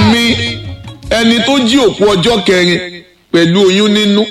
mi ẹni tó jí òkú ọjọ́ kẹrin pẹ̀lú oyún nínú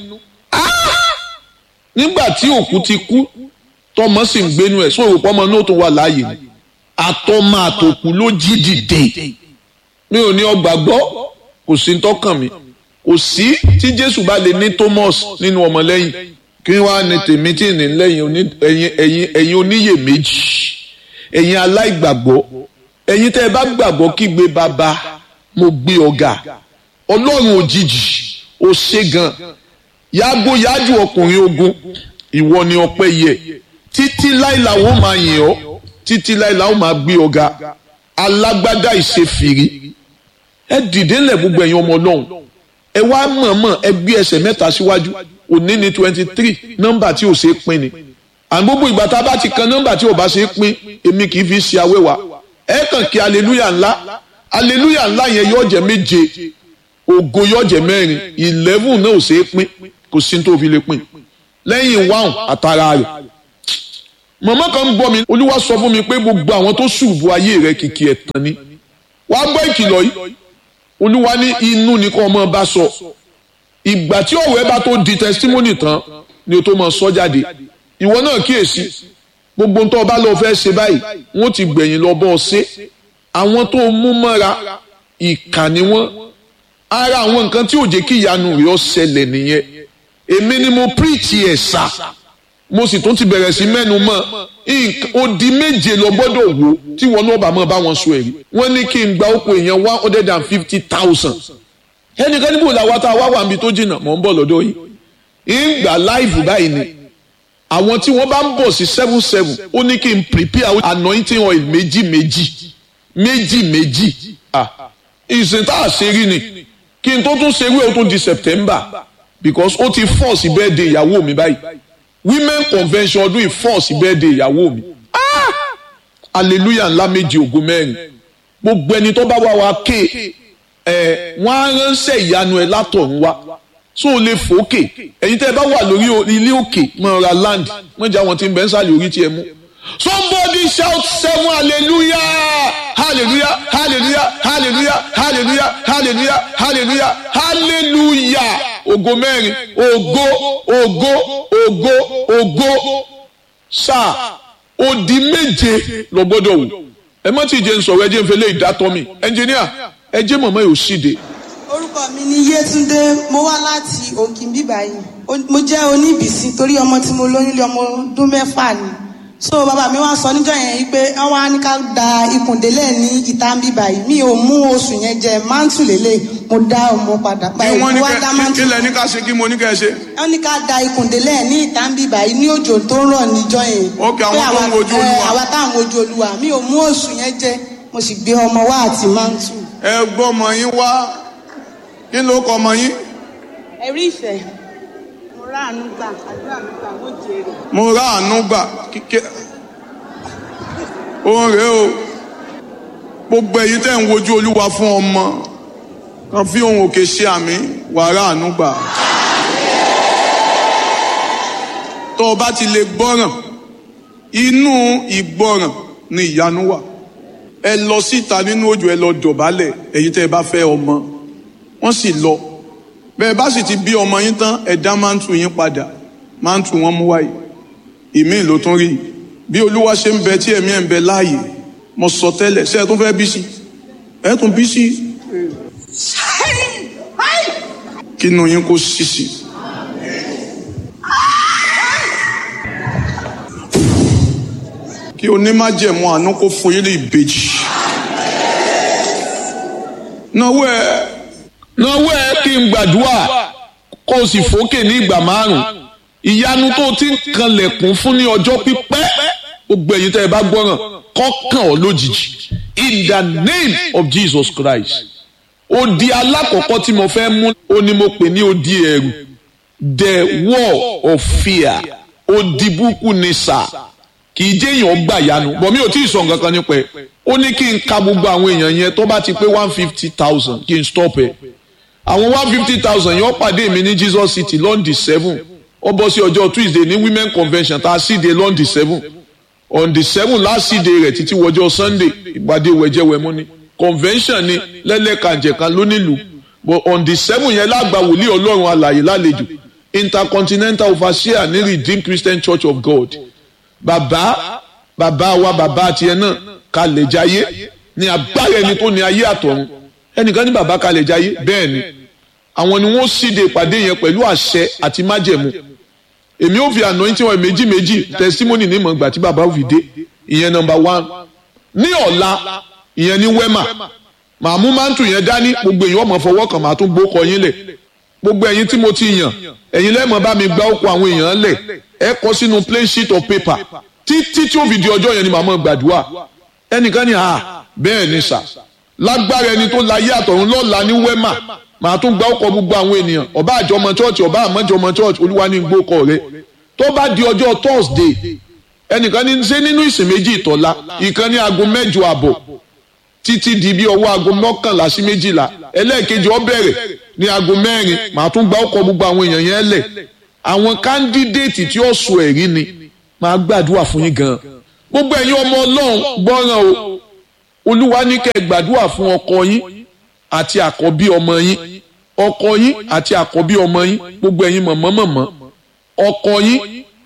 nígbà tí òkú ti kú tọmọ sì ń gbénu ẹ̀ sóòrò pọ́mọ náà tó wà láàyè ni àtọmọ àtòkù ló jí dìde mi ò ní ọgbà gbọ́ kò sí tọkàn mi kò sí tí Jésù bá lè ní Thomas nínú ọmọlẹ́yìn kí wàá ní tèmi tí ní lẹ́yìn ẹ̀yin ẹ̀yin oníyèméjì ẹ̀yin aláìgbàgbọ́ ẹ̀yin tẹ́ ẹ bá gbàgbọ́ kígbe bàbá mo gbé ọ̀gá ọlọ́run òjijì ó ṣe gan yàgò yájú ọkùnrin ogun ìwọ ni ọpẹ́ yẹ títí láìláwó máa yìn ọ́ títí láìláwó máa gbé ọ̀gá alágbádá ìṣèfìrí ẹ dìde ńlẹ̀ gbogbo ẹ̀yin ọmọ ọlọ́run ẹ wá mọ̀ọ́mọ̀ ẹ gbé ẹsẹ̀ mẹ́ta síwájú òní ní twenty three nọ́mbà tí ò ṣe é pín ni àti gbogbo ìgbà tá a bá ti kan nọ́mbà tí ò bá ṣe é pín èmi kì í fi ṣe awẹ́wà ẹ kàn kí aleluya ńlá aleluya ńlá yẹn yóò jẹ́ méje ògo yóò jẹ́ mẹ́rin eleven náà ò ṣe é pín kò sí tó fi lè pín lẹ́yìn wáhùn àtàrà rẹ̀ màmá kan ń gbọ́ mi olúwa sọ fún mi pé gbogbo àwọn tó ṣùbù ayé rẹ̀ kìkì ẹ̀tàn ni wàá gbọ́ ìkìlọ̀ yìí olúwa ní inú ni kò mọ̀ bá sọ ìgbà tí ọ̀rọ̀ ẹ bá tó di testimony tán ni o tó mọ̀ sọ jáde ìwọ náà kíyèsí gbogbo ntọ́ bá lọ fẹ́ ṣe báyìí wọ́n ti gbẹ̀yìn lọ bọ́ ọ ṣe àwọn tó mú mọ́ra ìkà ni wọ́n ara àwọn nǹkan tí ò jẹ́ kí ìyanu rẹ̀ ọ́ ṣẹlẹ̀ nìyẹn èmi ni mo preach ẹ̀ sà mo sì tún ti bẹ̀rẹ̀ sí mẹ́nu mọ́ odi méje lọ gbọ́dọ̀ wò tí wọn náà bá mọ́ bá wọn sọ èrí wọ́n ní kí n gba oko èèyàn one hundred and fifty thousand ẹnìkan níbo làwọn tá a wá wà níbi tó jìnnà mọ̀ ń bọ̀ lọ́dọ̀ yìí ń gbà láìfù báyìí ni àwọn tí wọ́n bá ń bọ̀ sí seven seven ó ní kí n prepare anointing oil méjì méjì méjì méjì ah ìsìn tá a ṣe rí ni kí n tó tún ṣe wí o tún di September because ó ti force birthday ìyàwó mi báyìí women convention ọdún yìí force birthday ìyàwó mi ah hallelujah ńlá méjì ògo mẹ́rin gbogbo ẹni tó bá wá wa ké ẹ wọ́n á ránṣẹ́ ìyanu ẹ látọ̀run wá so o lè fòókè ẹ̀yin tẹ́ ẹ bá wà lórí ilé òkè mọ ra land wọ́n jẹ́ àwọn tí ń bẹ ń sàlẹ̀ orí tiẹ̀ mú. somebody shout seven hallelujah hallelujah hallelujah hallelujah hallelujah hallelujah hallelujah hallelujah ògo mẹ́rin ògo ògo ògo ògo sáà odi méje lọ gbọ́dọ̀ wò ẹ má ti jẹ́ ń sọ̀rọ̀ ẹ jẹ́ ń fẹ́ lé ìdátọ́ mi ẹnjìníà ẹ jẹ́ mọ̀mọ́ yóò ṣíde orúkọ mi ni Yétúndé mo wá láti Òkìnbí báyìí mo jẹ́ oníbìsí torí ọmọ tí mo lóyún lé ọmọ ọdún mẹ́fà ni so bàbá mi wá sọ níjọ́ yẹn pé wọ́n wá ní ká da ikùndélẹ̀ ní ìta ń bí báyìí mi ò mú oṣù yẹn jẹ mántù lélẹ̀ mo dá ọmọ padà kí wọ́n ní kẹ́ kí lẹ ní ká ṣe kí mo ní kẹ́ ṣe. wọ́n ní ká da ikùndélẹ̀ ní ìta ń bí báyìí ní òjò tó ń rọ̀ níjọ́ yẹn. ok àwọn tó ń wojú olúwa. àwa táwọn wojú olúwa mi ò mú oṣù yẹn jẹ mo sì gbé ọmọ wá àti mántù. ẹ gbọ́ ọmọ yín wá kí ló kọ ọmọ yín. ẹ̀rí ìfẹ́ mo rà àánú gbà àdúrà mi gbà mo jèrè. mo rà àánú gbà kíkẹ́ òun rèé o gbogbo èyí tẹ́ ń wojú olúwa fún ọmọ kan fi ohun òkè ṣe àmì wàrà àánú gbà. tó o bá ti lè gbọ́ràn inú ìgbọ́ràn ni ìyanu wà ẹ lọ síta nínú òjò ẹ lọ dọ̀bálẹ̀ èyí tẹ́ ẹ bá fẹ́ ọmọ wọ́n sì lọ bẹ́ẹ̀ bá sì ti bí ọmọ yín tán ẹ̀dá máa ń tu yín padà máa ń tu wọ́n mú wáyé ìmíì ló tún rí bí olúwa ṣe ń bẹ tí ẹ̀mí ẹ̀ ń bẹ láàyè mo sọ tẹ́lẹ̀ ṣé ẹ tún fẹ́ bí sí ẹ tún bí sí kínú yín kó sí sí. kí onímájẹ̀mú àánú kó fún yín ní ìbejì. náwó ẹ náwó ẹ kí n gbàdúrà kó o sì fòkè ní ìgbà márùn ìyanu tó o ti ń kanlẹ̀kùn fún ní ọjọ́ pípẹ́ gbogbo ẹ̀yin tẹ́ ẹ bá gbọ́ràn kọ́kàn ọ́ lójijì in the name of Jesus Christ odi alákọ̀ọ́kọ́ tí mo fẹ́ mú ó ní mo pè ní odi ẹ̀rù the wall of fear odi búkú ni sà kì í jẹ́ èèyàn gbà yanu bọ̀ mi ò tí ì sọ nǹkan kan nípa ẹ̀ ó ní kí n ka gbogbo àwọn èèyàn yẹn tó bá ti pé one fifty thousand kí n stop ẹ̀ àwọn one fifty thousand yẹn ó pàdé mi ní Jesus City lọ́ndì seven ó bọ́ sí ọjọ́ Tuesday ní women convention tá a sì dé lọ́ndì seven on the seven last day rẹ̀ títí wọjọ́ Sunday ìpàdé wẹ̀jẹ̀wẹ̀mú ni convention ni lẹ́lẹ́kànjẹ̀kan lónílùú but on the seven yẹn lágbà wòlíì ọlọ́run alàyè lálejò intercontinental overseer ní redeemed christian church of god bàbá bàbá wa bàbá tiẹ̀ náà kalẹ̀ jayé ní agbára ẹni tó ní ayé àtọ̀run ẹnìkan ní bàbá kalẹ̀ jayé bẹ́ẹ̀ ni àwọn ni wọ́n síde ìpàdé yẹn pẹ̀lú àṣẹ àti májẹ̀mú èmi ò fi anointing wọn méjì méjì testimony ní ìmọ̀ ìgbà tí bàbá fi dé ìyẹn number one ní ọ̀la ìyẹn ní wema màmú mántù yẹn dání gbogbo èèyàn ọmọ fọwọ́ kan màá tún gbókọ yín lẹ̀ gbogbo ẹ̀yin tí mo ti yàn ẹ̀yin lẹ́mọ̀ bá mi gbá òkú àwọn èèyàn lẹ̀ ẹ kọ sínú plain sheet of paper títí tí ó fi di ọjọ́ yẹn ni màmá gbàdúrà ẹnìkan ní à bẹ́ẹ̀ ni sà lágbára ẹni tó láyé àtọ̀run lọ́la ní wema màá tún gbá òkọ gbogbo àwọn ènìyàn ọba àjọmọ church ọba àmọ́jọmọ church olúwa ní gbókọ rẹ tó bá di ọjọ́ thursday ẹnìkan ní ṣe nínú ìsìn méjì ìtọ́lá ìkan ní aago mẹ́jọ àbọ̀ títí di bí ọwọ́ aago mọ́kànlá sí méjìlá ẹlẹ́ẹ̀kejì ó bẹ̀rẹ̀ ní aago mẹ́rin màá tún gbá ọkọ̀ gbogbo àwọn èèyàn yẹn lẹ̀ àwọn kándídéètì tí ó sọ ẹ̀rí ni màá gbàdúrà fún yín gan gbogbo ẹ̀yin ọmọ ọlọ́run gbọ́ràn o olúwa ní kẹ́ ẹ gbàdúrà fún ọkọ yín àti àkọ́bí ọmọ yín ọkọ yín àti àkọ́bí ọmọ yín gbogbo ẹ̀yin mọ̀mọ́ mọ̀mọ́ ọkọ yín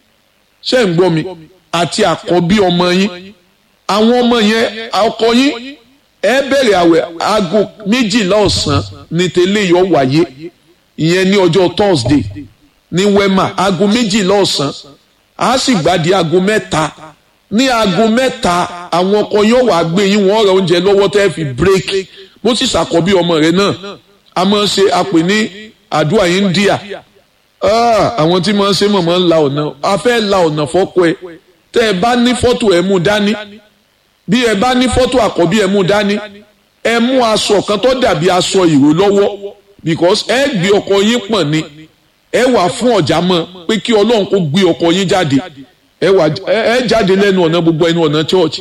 ṣé ń gbọ́ mi àti àkọ́bí ọmọ yín àwọn ọmọ yẹn ọkọ yín ẹ bẹ̀rẹ̀ àwẹ̀ aago méjìlá ọ̀sán ní tẹ́lẹ̀ yọ wáyé ìyẹn ní ọjọ́ thursday ní wema aago méjìlá ọ̀sán a sì gbàdí aago mẹ́ta ní aago mẹ́ta àwọn ọkọ yóò wá gbé yín wọ́n ra oúnjẹ lọ́wọ́ tẹ́ fi break bó sì ṣàkọ́bí ọmọ rẹ̀ náà a máa ń ṣe àpè ní àdúrà India àwọn tí máa ń ṣe mọ̀mọ́ ń la ọ̀nà a fẹ́ la ọ̀nà fọ́kọ ẹ tẹ́ ẹ bá ní fọ́tò ẹ mú dání bí ẹ bá ní fọ́tò àkọ́bí ẹ mú dání ẹ mú aṣọ kan tó dàbí aṣọ ìró lọ́wọ́ because ẹ gbé ọkọ yín pọ̀n ni ẹ wà fún ọ̀já mọ́ pé kí ọlọ́run kó gbé ọkọ yín jáde ẹ wà ẹ jáde lẹ́nu ọ̀nà gbogbo ẹnu ọ̀nà church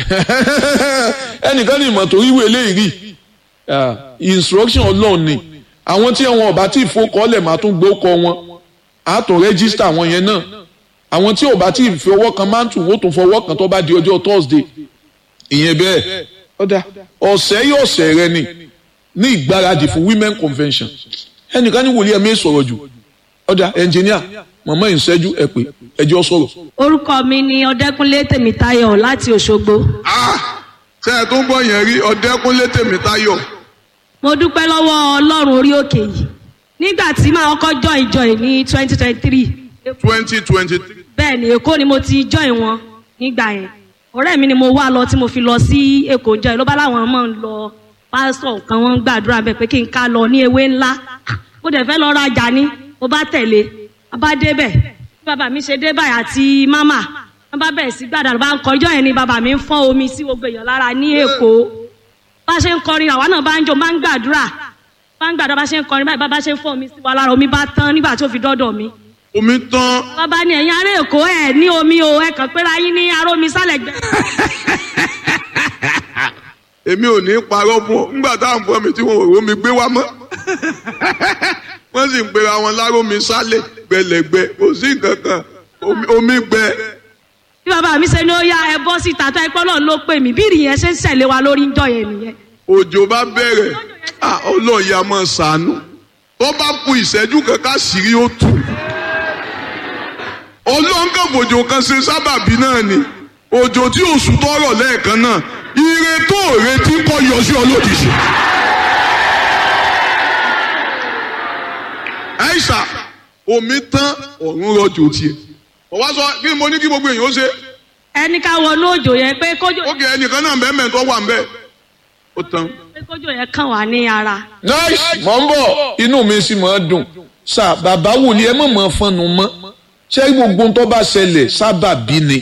ẹnìkan ní ìmọ̀ tó rí wèlé rí instruction ọlọ́run ni àwọn tí wọn ọba tí ìfowókọ́lẹ̀ máa tún gbé ọkọ wọn á tún rẹ́gísítà wọn yẹn náà àwọn tí ọba tí ìfowó kan máa ń tù wọ́n tún fọwọ́ kan tó bá di ọjọ́ Thursday ìyẹn bẹ́ẹ̀ ọ̀dà ọ̀sẹ̀ yìí ọ̀sẹ̀ rẹ ni ní ìgbáradì fún women convention ẹnìkan ní wòlíẹ̀ mi sọ̀rọ̀ jù ọ̀dà ẹnjìníà màmá ìṣẹ́jú ẹ pé ẹjọ́ sọ̀rọ̀. orúkọ mi ni ọdẹkùnlé tèmítáyọ̀ láti òṣogbo. ṣé ẹ tó ń gbọ́ yẹn rí ọdẹkùnlé tèmítáyọ̀. mo dúpẹ́ lọ́wọ́ ọlọ́run orí òkè yìí nígbà tí màá kọ́kọ́ join join ní twenty twenty three. twenty twenty three. bẹ́ẹ̀ ni èkó ni mo ti join wọn nígbà yẹn ọ̀rẹ́ mi ni mo wá lọ tí mo fi lọ sí èkó join ló bá láwọn máa ń lọ pásítọ̀ kan wọ́n ń gbàdúrà bẹ́ẹ̀ pé kí n ká lọ ní ewé ńlá mo dẹ̀ fẹ́ lọ rajà ní mo bá tẹ̀lé a bá débẹ̀ bí bàbá mi ṣe dé báyìí àti mámà wọ́n bá bẹ̀rẹ̀ sí gbàdúrà bá ń kọjọ́ yẹn ni bàbá mi ń fọ́n omi sí gbogbo èèyàn lára ní èkó bá ṣe ń kọrin àwa náà bá ń jó bá ń gbàdúrà bá ń gbàdúrà bá ṣe ń kọrin báyìí bàbá ṣe ń fọ́n omi sí wa lára omi bá tán nígbà tó fi dọ́dọ̀ mi. omi tán. bàbá ni ẹ̀yin ará èkó ẹ̀ ní omi o ẹ̀ kàn péra yín ní ará omi sálẹ̀ gbẹ. èmi ò ní parọ́ fún ọ nígbà táwọn fún mi tí wọn ò rómi gbé wá mọ́ wọ́n sì ń pera wọn lárómi sálẹ̀ gbẹlẹ̀gbẹ kò sí nǹkan kan omi gbẹ. bí bàbá mi ṣe ní ó yá ẹ bọ́ síta tó ẹpọ́ náà ló pè mí bí ìrìyẹn ṣe ń ṣẹ̀lẹ̀ wa lórí ńjọ́ yẹn nìyẹn. òjò bá bẹ̀rẹ̀ ọlọ́ọ̀yà máa ṣàánú tó bá ku ìṣẹ́jú kankan sírí ó tù. olóńgàbòjò kan ṣe sábàbí náà ni òjò tí oṣù tọrọ lẹ́ẹ̀kan náà ire tó retí kọ́ yọ sí ọ lójijì. àìsà omi tán ọ̀run rọ̀jò tiẹ̀ ọ̀wá sọ kí ni mo ní kí gbogbo èèyàn ó ṣe. ẹni ká wọnú òjò yẹn pé kójò. ó kì í ẹnìkan náà bẹ́ẹ̀ mẹ́tọ́ wà ń bẹ́ẹ̀ ó tán. pé kójò yẹn kàn wá ní ara. nice mọ̀ ń bọ̀ inú mi sì máa dùn sà bàbá wòlíì ẹ mọ̀ mọ́ fọnù mọ́ ṣé gbogbo tó bá ṣẹlẹ̀ sábà bí ni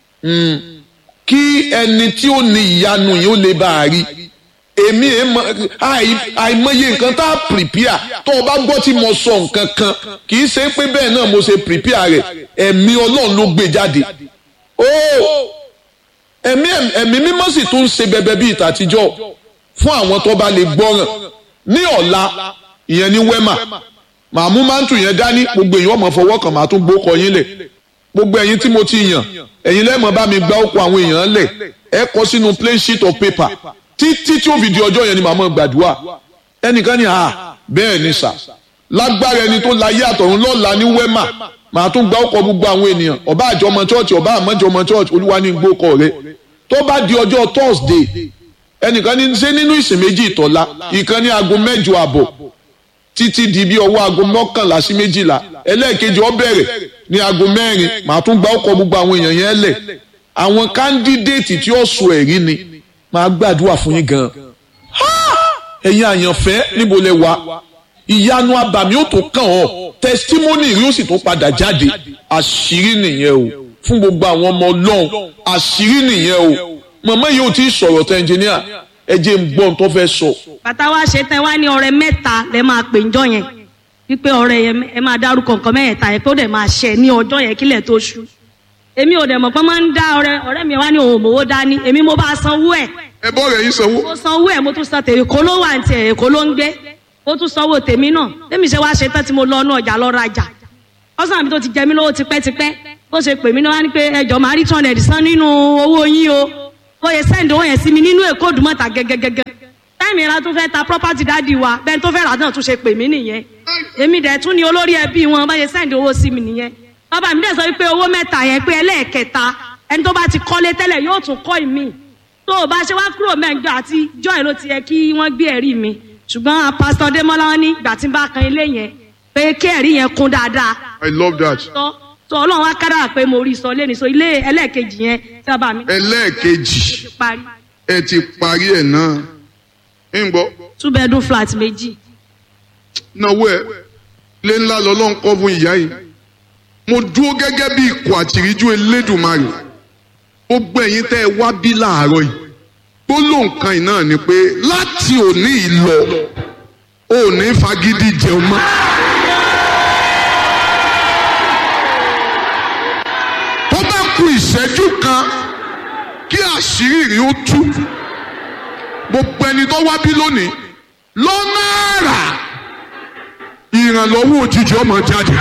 kí ẹni tí ó ní ìyanu yìí ó lè bá a rí èmi àìmọye nǹkan tá a prepare tó o bá gbọ́ tí mo sọ nǹkan kan kì í ṣe pé bẹ́ẹ̀ náà mo ṣe prepare rẹ̀ ẹ̀mí ọlọ́run ló gbé jáde ó ẹ̀mí ẹ̀mí mímọ́ sì tún ń ṣe bẹbẹ bíi tàtijọ́ fún àwọn tó bá lè gbọ́ràn ní ọ̀la ìyẹn ní wema màmú mántù yẹn dání gbogbo èèyàn ọmọ fọwọ́ kan màá tún gbókọ yín lẹ̀ gbogbo ẹ̀yin tí mo ti yàn ẹ̀yin lẹ́mọ̀ bá mi gbá òkú àwọn èèyàn lẹ̀ ẹ kọ sínú plain sheet of paper títí tí ó fi di ọjọ́ yẹn ni màá mọ̀ gbàdúrà ẹnìkan ní à bẹ́ẹ̀ ni sà lágbára ẹni tó láyé àtọ̀run lọ́la ní wẹ́mà màá tún gba ọkọ̀ gbogbo àwọn ènìyàn ọba àjọ ọmọ chọ́ọ̀chì ọba àmọ́jọ ọmọ chọ́ọ̀chì olúwa ní gbókọ̀ rẹ tó bá di ọjọ́ thursday ẹnìkan ní ṣe nínú ìsìn méjì ìtọ́lá ìkan ní aago mẹ́jọ àbọ̀ títí di bí ọwọ́ aago mọ́kànlá sí méjìlá ẹlẹ́ẹ̀kejì ó bẹ̀rẹ̀ ní aago mẹ́rin màá tún gba ọkọ̀ gbogbo àwọn èèyàn yẹn lẹ̀ àwọn kándídéètì tí ó sọ ẹ̀rí ni màá gbàdúrà fún yín gan-an ẹ̀yin àyànfẹ́ níbo lẹ wà ìyanu abàmì ó tó kàn ọ́ tẹsítímọ́nì rí ó sì tó padà jáde àṣírí nìyẹn o fún gbogbo àwọn ọmọ ọlọ́run àṣírí nìyẹn o màmá yìí ò tí ì sọ̀rọ̀ tẹ ẹnjìníà ẹ jẹ́ ń gbọ́ ohun tó fẹ́ sọ. bàtà wa ṣe tẹ wá ní ọrẹ mẹ́ta lẹ máa pè ńjọ́ yẹn wípé ọrẹ yẹn ẹ máa dárúkọ nǹkan mẹ́ẹ̀ta yẹn tó dẹ̀ máa ṣẹ ní ọjọ́ yẹn kílẹ̀ tó ṣú èmi ò dẹ̀ mọ̀ pé máa ń dá ọrẹ ọ̀rẹ́ mi wá ní òun òmòwò dání èmi mo bá sanwó ẹ̀ ẹ bọ́ rẹ̀ yín sanwó. mo sanwó ẹ̀ mo tún san tèmi kó ló wà ní tiẹ̀ èkó ló ń gbé mo tún sanwó tèmi náà tèmi ṣe wá ṣe tán tí mo lọ ọ̀nà ọjà lọ rajà ọ̀sán mi tó ti jẹ mí lówó tipẹ́tipẹ́ bó ṣe pè mí náà wá ní pé ẹjọ́ máa rí two hundred san nínú owó yín o ó yẹ sẹ́ǹdì owó yẹn sí mi nínú èkó òdùmọ̀ta gẹ́gẹ́gẹ́gẹ́ táìmì ìra tún fẹ́ ta property dáàdi wa bẹ́ẹ̀ tó fẹ́ rà náà tún ṣe pè mí nìyẹn èmi dẹ̀ tún ni olórí ẹbí wọn bá ṣe sẹ́ǹdì owó sí mi nìyẹn bàbá mi dẹ̀ sọ wípé owó mẹ́ta yẹn pé ẹlẹ́ẹ̀kẹta ẹni tó bá ti kọ́lé tẹ́lẹ̀ yóò tún kọ́ ìmí tó o bá ṣe wá kúrò mẹ́jọ àti joy ló ti yẹ kí wọ́n gbé ẹ̀rí mi ṣùgbọ́n pásítọ̀ Démọ́lá wọn ní ìgbà tí n bá kan ilé yẹn pé kí ẹ̀rí yẹn kún dáadáa I love that. tó tó ọlọ́run wá kára pé mo rí sọ lẹ́nu sọ ilé ẹlẹ́ẹ̀kejì yẹn tí bàbá mi ẹlẹ́ẹ̀kejì ti parí ẹ ti parí ẹ̀ náà ń gbọ́ two bedroom flat méjì náwó ẹ lé ńlá lọ́lọ́run kọ́ fún ìyá yìí mo dúró gẹ́gẹ́ bí ikọ̀ àtìríjú elédùnmarè gbogbo ẹ̀yin tẹ́ ẹ wá bí láàárọ̀ yìí gbólóhùn kan yìí náà ni pé láti òní yìí lọ ò ní fagídí jẹun mọ́. tó bá ku ìṣẹ́jú kan kí àṣírí rí ó tú gbogbo ẹni tó wá bí lónìí lọ́nà àrà ìrànlọ́wọ́ òjijì ọmọ jáde.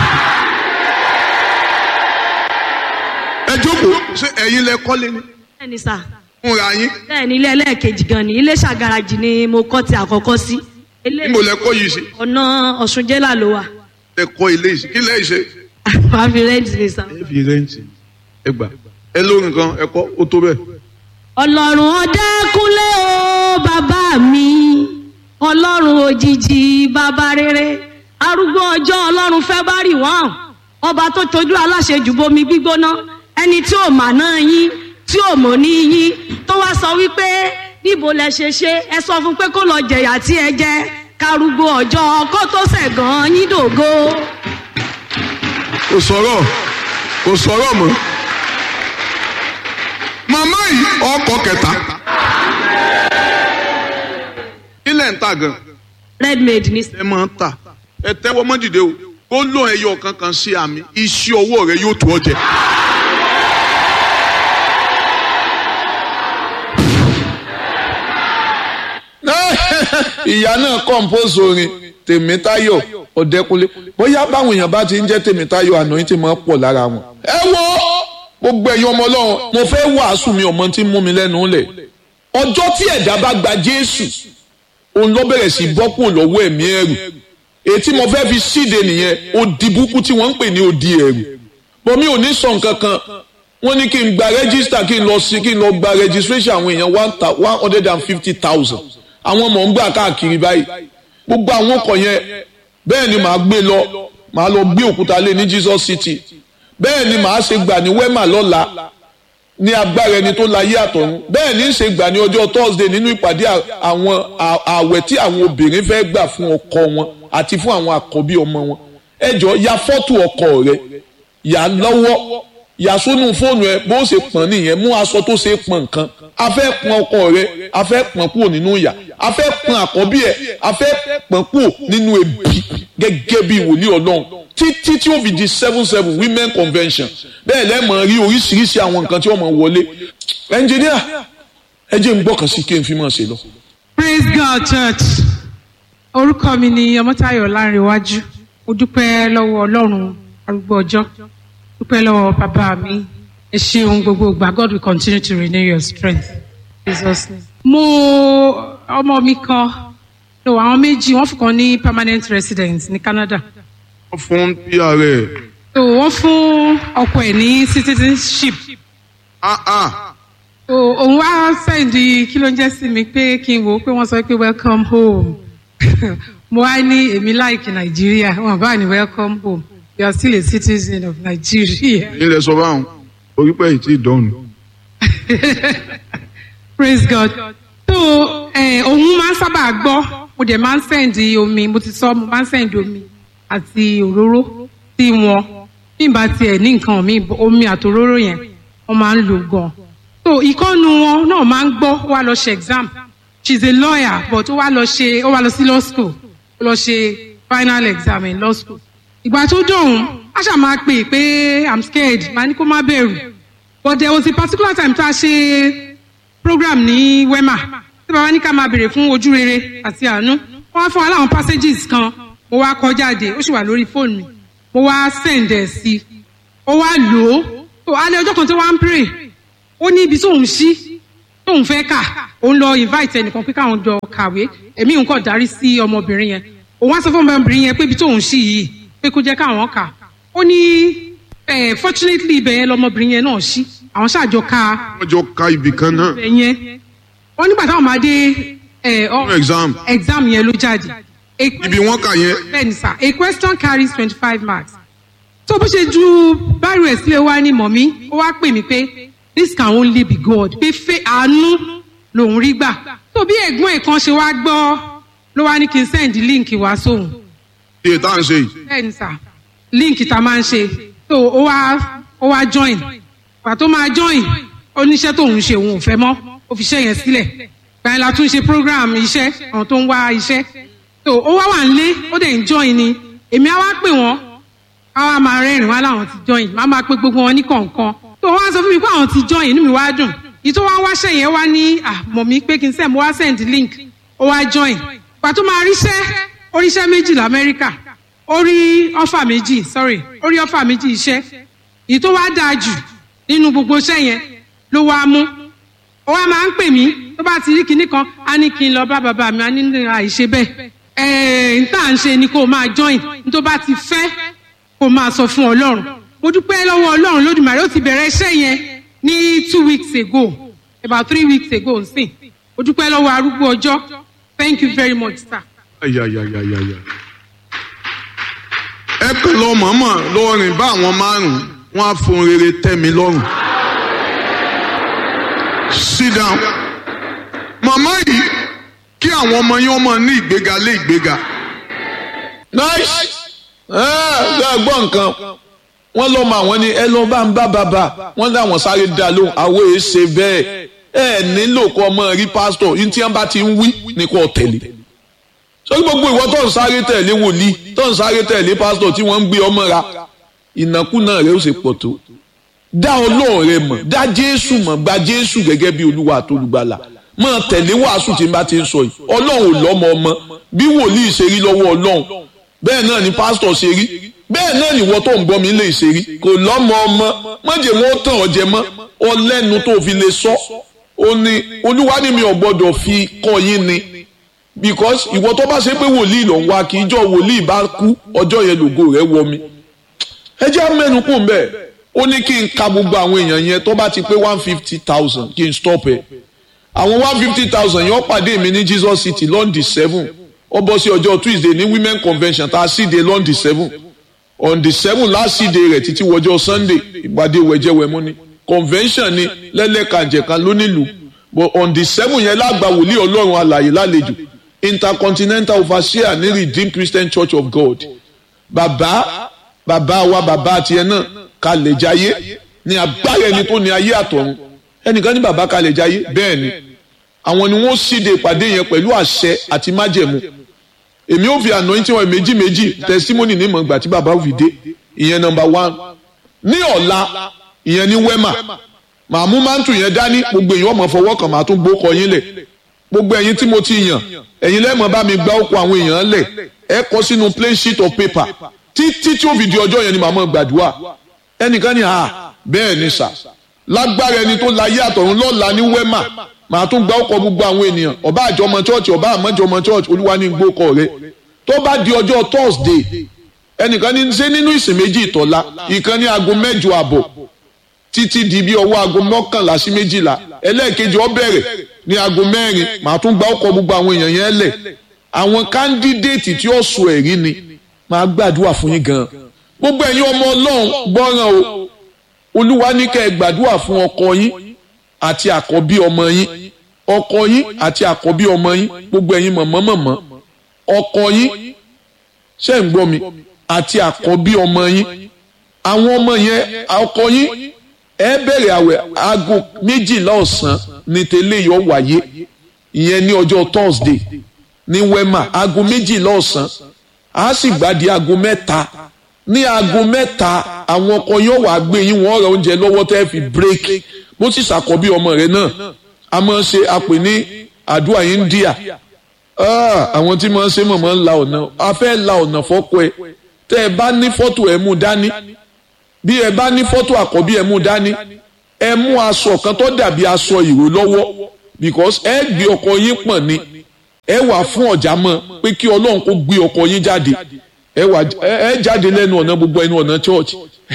ẹ jókòó ṣé ẹ̀yin lẹ kọ́lé ni bẹ́ẹ̀ ni sà fúnra yín bẹ́ẹ̀ ni ilé ẹlẹ́ẹ̀kejì gan ni ilé ṣàgàràjì ni mo kọ́ ti àkọ́kọ́ sí ilé níbo lẹ kọ́ yìí sí ọ̀nà ọ̀ṣun jẹ́là ló wà ẹ kọ́ ilé yìí sí kí lẹ́yìn ṣe. wàá fi rẹ́ǹtì ni sà. ẹ fi rẹ́ǹtì ẹ gbà ẹ lórí nǹkan ẹ kọ́ ó tó bẹ́ẹ̀. ọlọ́run ọ̀dẹ́kúnlé o bàbá mi ọlọ́run òjijì bàbá rere arúgbó ọjọ́ ọlọ́run fẹ́ bá rì wọ́n ọba tó tojú aláṣejù bomi gbígbóná ẹni tí ò mà náà yín tí ò mọ̀ ní yín tó wá sọ wípé níbo lẹ ṣe ṣe ẹ sọ fún pé kó lọ jẹ̀yà tí ẹ jẹ karùgbó ọjọ́ kó tó ṣẹ̀gàn yín dògo. kò sọ̀rọ̀ kò sọ̀rọ̀ mọ́. màmá yìí ọkọ̀ kẹta. kí lẹ̀ ń tà gan. redmade ní ẹ máa ń tà ẹ tẹ́wọ́ mọ́ dìde o kó lóun ẹyọ kankan sí àmì iṣẹ́ ọwọ́ rẹ yóò tó ọ jẹ. ìyá náà compose orin tèmítáyọ̀ ọ̀dẹ́kunlé bóyá báwọn èèyàn bá ti ń jẹ́ tèmítáyọ̀ àná yín ti máa pọ̀ lára wọn. ẹ wo gbogbo ẹ̀yin ọmọ ọlọ́run mo fẹ́ wàásù mi ọmọ tí ń mú mi lẹ́nu lẹ̀ ọjọ́ tí ẹ̀dá bá gba jésù òun ló bẹ̀rẹ̀ sí bọ́ kúrò lọ́wọ́ ẹ̀mí ẹ̀rù ètí mo fẹ́ fi síde nìyẹn odi búkú tí wọ́n ń pè ní odi ẹ̀rù bọ́ mi ò ní sọ nǹkan kan wọ́n ní kí n gba rẹ́gísítà kí n lọ sí kí n lọ gba registration àwọn èèyàn one hundred and fifty thousand àwọn mọ̀ ń gbà káàkiri báyìí gbogbo àwọn ọkọ̀ yẹn bẹ́ẹ̀ ni màá gbé lọ màá lọ gbé òkúta lé ní Jesus City bẹ́ẹ̀ ni màá ṣe gbà ní wema lọ́la ní agbára ẹni tó láyé àtọ̀run bẹ́ẹ̀ ní ṣe gbà ní ọjọ́ Thursday nínú ìpàdé àwọn ààwẹ̀ tí àwọn obìnrin fẹ́ gbà fún ọkọ wọn àti fún àwọn àkọ́bí ọmọ wọn ẹ jọ ya fọ́tò ọkọ rẹ yà lọ́wọ́ yà sónú fóònù ẹ bó ṣe pọ̀n nìyẹn mú aṣọ tó ṣe pọ̀n nǹkan a fẹ́ pọ̀n ọkọ rẹ a fẹ́ pọ̀n kúrò nínú ìyà a fẹ́ pọ̀n àkọ́bí ẹ a fẹ́ pọ̀n kúrò nínú ebi gẹ́gẹ́ bí wòlíì ọlọ́run títí tí ó fi di seven seven women convention bẹ́ẹ̀ lẹ́mọ̀ rí oríṣiríṣi àwọn nǹkan tí wọ́n mọ̀ wọlé ẹnjìníà ẹ jẹ́ n gbọ́kàn sí kí n fi máa ṣe lọ. praise god church orúkọ mi ni ọmọtayọ lárinwájú mo dúpẹ́ lọ́wọ́ ọlọ́run arúgbó ọjọ́ dúpẹ́ lọ́wọ́ bàbá mi ẹ ṣeun gbogbo ìgbà god will continue to renew your strength jesus name. mo ọmọ mi kan no àwọn méjì wọ́n fún kan ní permanent resident ní Canada wọ́n fún pr ẹ̀ so wọ́n fún ọkọ ẹ̀ ní citizenship ah ah so òun wá sẹ́ndì kí ló ń jẹ́ sí mi pé kí n wò ó pé wọ́n sọ pé welcome home mo wá ní èmi láìkì Nàìjíríà wọn bá ní welcome home you are still a citizen of Nigeria. ilẹ̀ sọ báwọn orí pẹ̀ yìí tí ì dọ́nu. praise god so eh, òun máa ń sábà gbọ́ mo dẹ̀ máa ń sẹ́ǹdì omi mo ti sọ mo máa ń sẹ́ǹdì omi àti òróró sí wọn bí n bá tiẹ̀ ní nǹkan mi omi àti òróró yẹn wọ́n máa ń lò gan so ìkọ́nu wọn náà máa ń gbọ́ ó wá lọ ṣe exam she is a lawyer but ó wá lọ ṣe ó wá lọ sí law school ó lọ ṣe final exam in law school ìgbà tó dọ̀hún a ṣáà máa pè pé i'm scared màá ní kó má bẹ̀rù but there was a particular time tá a ṣe program ní wema tí bàbá ní ká máa béèrè fún ojú rere àti àánú wọn wá fún wa láwọn passages kan mo wá kọ jáde ó sì wà lórí fóònù mi mo wá send ẹ sí ó wá lò ó tó alẹ́ ọjọ́ kan tó wá ń pray ó ní ibi tóun ṣí tóun fẹ́ kà òun lọ invite ẹnìkan pé káwọn jọ kàwé èmi nǹkan darí sí ọmọbìnrin yẹn òun wá sọ fún ọmọbìnrin yẹn pé ibi tóun ṣí yìí pé kó jẹ́ káwọn kà ó ní eh, fortunately ibẹ̀ yẹn lọmọbìnrin yẹn náà ṣí àwọn ṣàjọ ka wọ́n jọ ka ibì kan náà ibẹ̀ yẹn wọ́n nígbà táwọn máa dé eh, ọ- fún exam exam yẹn ló jáde. A ibi wọ́n kà yẹn bẹ́ẹ̀ni sir a question carries twenty five marks. tó bó ṣe ju báyìí rẹ̀ sílẹ̀ wá ní mọ̀mí ó wá pè mí pé this can only be God pé fẹ́ àánú lòún rí gbà. tó bí ẹ̀gbọ́n ẹ̀ kan ṣe wá gbọ́ ló wá ní kí n send link wá sóhun iye tá à ń ṣe yìí bẹ́ẹ̀ni sà líǹkì tá a máa ń ṣe tó ó wá ó wá join gbà tó máa join oníṣẹ́ tóun ṣe òun ò fẹ́ mọ́ ó fi iṣẹ́ yẹn sílẹ̀ gbà yẹn la tún ṣe program iṣẹ́ àwọn tó ń wá iṣẹ́ tó ó wá wà nílé ó dẹ̀ ń join ni èmi á wá pè wọ́n á wá máa rẹ́rìn wá láwọn ti join má máa pe gbogbo wọn ní kọ̀ọ̀kan tó wọ́n á sọ fún mi pé àwọn ti join inú mi wá dùn yìí tó wá wáṣẹ́ yẹn wá ní àmọ̀ mi pé kí n send mo wá send link ó wá join gbà tó máa ríṣẹ́ oríṣẹ́ méjì lamẹ́ríkà ó rí ọ́fà méjì sorry ó rí ọ́fà méjì iṣẹ́ èyí tó wá dáa jù nínú gbogbo iṣẹ́ yẹn ló wá mú ó wá máa ń pè mí tó bá ti rí kinní kan á ní kí n lọ bá bàbá mi á ní ní àìṣe bẹ́ẹ̀ ẹ̀ẹ́n tá à ń ṣe ni kó o máa join ní tó bá ti fẹ́ kó o máa sọ fún ọlọ́run mo dúpẹ́ lọ́wọ́ ọlọ́run lódùmarè ó ti bẹ̀rẹ̀ iṣẹ́ yẹn ní two weeks ago about three weeks ago nsìn mo dúpẹ́ lọ́wọ́ arúgbó ọjọ́ thank you very much sir. ayayayayaya ẹ kàn lọ mọ̀ọ́mọ̀ lọ rìn bá àwọn márùn-ún wọn á fún rere tẹ́ mi lọ́rùn sit down màmá yìí kí àwọn ọmọ yín ọmọ ní ìgbéga lé ìgbéga nice ẹ ẹ gbọ́ nǹkan wọ́n lọ́ mọ àwọn ni ẹ lọ́ bá ń bá bàbá wọ́n láwọn sáré dá lóhùn àwọn èé ṣe bẹ́ẹ̀ ẹ nílò kọ́ ọmọ rí pásítọ̀ yín tí wọ́n bá ti ń wí ní kò tẹ̀lé sórí gbogbo ìwọ tó ń sáré tẹ̀lé wòlíì tó ń sáré tẹ̀lé pásítọ̀ tí wọ́n ń gbé ọmọ ra ìnákúnà rẹ ó ṣe pọ̀ tó dá ọlọ́run rẹ mọ̀ dá jésù mọ̀ gba jésù gẹ́gẹ́ bí olúwa àtolùgbàlà máa tẹ̀lé wàásù tí n bá ti ń sọ yìí ọlọ́run ò lọ́mọ ọmọ bí wòlíì ṣe rí lọ́wọ́ ọlọ́run bẹ́ẹ̀ náà ni pásítọ̀ ṣe rí bẹ́ẹ̀ náà ni ìwọ tó ń gbọ́ mi lè ṣe rí kò lọ́mọ ọmọ mọ̀jẹ̀ wọn ó tàn ọ́ jẹ mọ́ ọlẹ́nu tó fi lè sọ ó ní olúwa ni mi ò gbọ́dọ̀ fi kọ́ yín ni because ìwọ tó bá ṣe pé wòlíì lọ wá kí ijọ́ wòlíì bá kú ọjọ́ yẹn lògo rẹ̀ wọ mi ẹ jẹ́ mẹ́nu kù mbẹ́ ó ní kí n ka gbogbo àwọn èèyàn yẹn tó bá ti pé one fifty thousand kí n stop ẹ̀ àwọn one fifty thousand yẹn ó pàdé mi ní Jesus City London seven ó bọ́ sí ọjọ́ Tuesday ní women convention tá a sì dé London seven on the seven last sì dé rẹ̀ títí wọjọ́ Sunday ìpàdé wẹ̀jẹ̀wẹ̀mú ni convention ni lẹ́lẹ́kànjẹ̀kan lónílùú but on the seven yẹn lágbà wòlíì ọlọ́run alàyè lálejò intercontinental overseer ní Redeemed Christian Church of God bàbá bàbá wa bàbá tiẹ̀ náà kalẹ̀ jayé ní agbára ẹni tó ní ayé àtọ̀run ẹnìkan ní bàbá kalẹ̀ jayé bẹ́ẹ̀ ni àwọn ni wọ́n síde ìpàdé yẹn pẹ̀lú àṣẹ àti májẹ̀mú èmi ò fi anointing wọn méjì méjì testimony ní ìmọ̀ ìgbà tí bàbá ò fi dé ìyẹn number one ní ọ̀la ìyẹn ní wema màá mú mántù yẹn dání gbogbo èèyàn ọmọ fọwọ́ kan màá tún gbókọ yín lẹ̀ gbogbo ẹ̀yin tí mo ti yàn ẹ̀yin lẹ́mọ̀ bá mi gbá ọkọ̀ àwọn èèyàn lẹ̀ ẹ kọ sínú plain sheet of paper títí tí ó fi di ọjọ́ yẹn ni màá mọ̀ gbàdúrà ẹnìkan ní à bẹ́ẹ̀ ni sà lágbára ẹni tó láyé àtọ̀run lọ́la ní wema màá tún gba ọkọ̀ gbogbo àwọn ènìyàn ọba àjọmọ chọ́ọ̀chì ọba àmọ́jọmọ chọ́ọ̀chì olúwa ní gbókọ̀ rẹ tó bá di ọjọ́ thursday ẹnìkan ní ṣe nínú ìsìn méjì ìtọ́lá ìkan ní aago mẹ́jọ àbọ̀ títí di bí ọwọ́ aago mọ́kànlá sí méjìlá ẹlẹ́ẹ̀kejì ó bẹ̀rẹ̀ ní aago mẹ́rin màá tún gba ọkọ̀ gbogbo àwọn èèyàn yẹn lẹ̀ àwọn kándídéètì tí ó sọ ẹ̀rí ni màá gbàdúrà fún yín gan gbogbo ẹ̀yin ọmọ ọlọ́run gbọ́ràn o olúwa ní kẹ́ ẹ gbàdúrà fún ọkọ yín àti àkọ́bí ọmọ yín ọkọ yín àti àkọ́bí ọmọ yín gbogbo ẹ̀yin mọ̀mọ́mọ̀mọ́ ọkọ yín ṣe ń gbọ́ mi àti àkọ́bí ọmọ yín àwọn ọmọ yẹn ọkọ yín ẹ bẹ̀rẹ̀ àwẹ̀ aago méjìlá ọ̀sán ní tẹ́lẹ̀ yọ wáyé ìyẹn ní ọjọ́ thursday ní wema aago méjìlá ọ̀sán a sì gbàdí aago mẹ́ta ní aago mẹ́ta àwọn ọkọ yóò wá gbé yín wọ́n ra oúnjẹ lọ́wọ́ tẹ́ fi break bó sì ṣàkọ́bí ọmọ rẹ̀ náà a máa ń ṣe àpè ní àdúrà India àwọn tí máa ń ṣe mọ̀mọ́ ń la ọ̀nà a fẹ́ la ọ̀nà fọ́kọ ẹ tẹ́ ẹ bá ní fọ́tò ẹ mú dání bí ẹ bá ní fọ́tò àkọ́bí ẹ mú dání ẹ mú aṣọ kan tó dàbí aṣọ ìró lọ́wọ́ because ẹ gbé ọkọ yín pọ̀n ni ẹ wà fún ọ̀já mọ́ pé kí ọlọ́run kó gbé ọkọ yín jáde ẹ wà ẹ jáde lẹ́nu ọ̀nà gbogbo ẹnu ọ̀nà church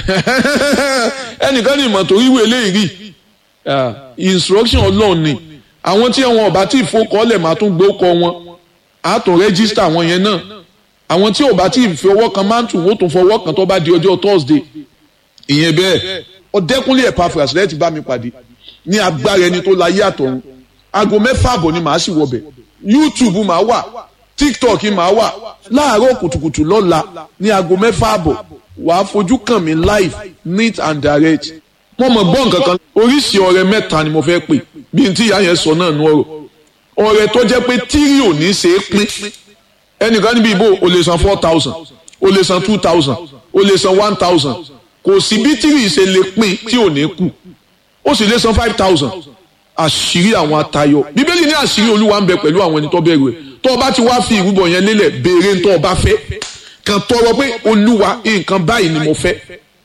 ẹnìkan ní ìmọ̀ tó ríwèé eléyìí rí instruction ọlọ́run ni àwọn tí wọn ọba tí ìfowókọ́lẹ̀ máa tún gbé ọkọ wọn á tún rẹ́gísítà wọn yẹn náà àwọn tí ọba tí ìfowó kan máa ń tún wọ́n tún fọwọ́ kan tó bá di ọjọ́ Thursday ìyẹn bẹ́ẹ̀ ọ̀dẹ́kúnlé Epaphras rẹ̀ ti bá mi pàdé ní agbára ẹni tó láyé àtọ̀run aago mẹ́fà àbọ̀ ni màá sì wọbẹ̀ YouTube màá wà TikTok màá wà láàárọ̀ kùtùkùtù lọ́la ní aago mẹ́fà àbọ̀ wàá fojú kàn mí live neat and direct mo mọ̀ gbọ́ nǹkan kan oríṣi ọrẹ mẹ́ta ni mo fẹ́ pè bí n tí ìyá yẹn sọ náà nú ọ̀rọ̀ ọrẹ tó jẹ́ pé tírì ò ní ṣe é pín ẹnìkan níbi ìbò o lè san four thousand o lè san two thousand o lè san one thousand kò sí bí tírì ṣe lè pín tí ò ní kù ó sì lè san five thousand àṣírí àwọn atayọ bíbélì ní àṣírí olúwa ń bẹ pẹ̀lú àwọn ẹni tó bẹ̀rù ẹ̀ tó o bá ti wá fi ìrúbọ yẹn lélẹ̀ béèrè ń tó o bá fẹ́ kàn tọrọ pé olúwa nǹkan báyìí ni mo fẹ́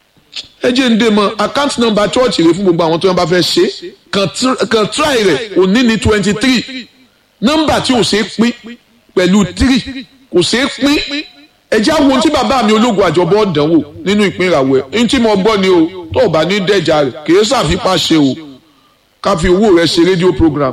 ẹ jẹ́ ń dé mọ́ account number church rẹ fún gbogbo àwọn tó yẹn bá fẹ́ ṣe kàn try rẹ̀ òní ní twenty three nọ́mbà tí ò ṣe é pín pẹ̀lú three kò ṣe é pín ẹ jẹ́ àwọn ohun tí bàbá mi ológun àjọbọ̀ dánwò nínú ìpínràwọ̀ ẹ̀ ní tí mo gbọ́ ni o tó o bá ní dẹ́jà rẹ̀ kì í ṣàfipá ṣe o ká fi owó rẹ̀ ṣe rédíò program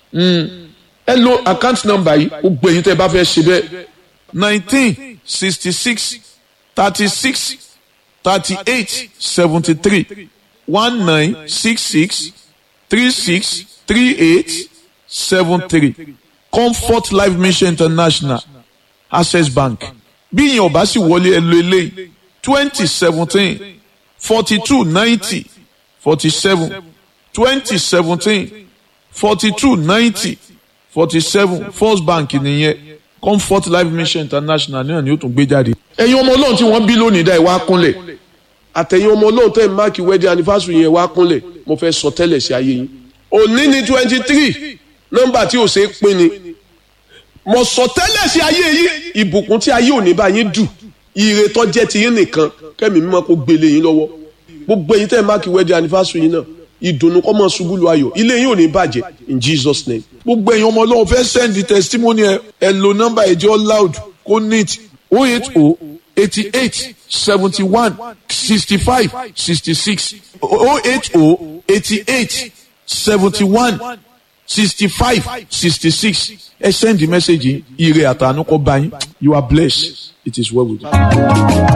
ẹ lo account number yìí ó gbẹ̀yìn tẹ́ ẹ bá fẹ́ ṣe bẹ́ẹ̀ nineteen sixty six thirty six thirty-eight seventy-three one nine six six three six three eight seven three comfort life mission international access bank bí ìyẹn ò bá sì wọlé ẹ lo eléyìí twenty seventeen forty two ninety forty seven twenty seventeen forty two ninety forty seven first bank nìyẹn comfort life mission international náà ni ó tún gbé jáde. ẹ̀yin ọmọ ọlọ́run tí wọ́n bí lónìí dá ẹ wá kúnlẹ̀ àtẹ̀yìn ọmọ ọlọ́run tẹ̀ máàkì wedding anniversary yẹn wá kúnlẹ̀ mo fẹ́ sọ tẹ́lẹ̀ sí ayé yín. òní ni twenty three nọ́mbà tí ò ṣe é pín ni mo sọ tẹ́lẹ̀ sí ayé yín ìbùkún tí ayé òní bá yín dù ire tó jẹ́ ti yín nìkan kẹ́mi mímọ́ kó gbélé yín lọ́wọ́ gbogbo ẹ̀yin tẹ̀ máàkì wedding anniversary yín náà ìdùnnú kọ́ mọ́ ṣubú lu ayọ̀ ilé yín ò ní bàjẹ́ in Jesus name. gbogbo ẹ̀yin ọmọ ọlọ́run fẹ́ send the testimony ẹ ẹ lo nọ́mbà ẹ̀jẹ̀ loud kó neat o eight o eighty eight seventy one sixty five sixty six o eight o eighty eight seventy one sixty five sixty six ẹ send the message yìí ire àtànú kọ́ bá yín you are blessed it is well with you.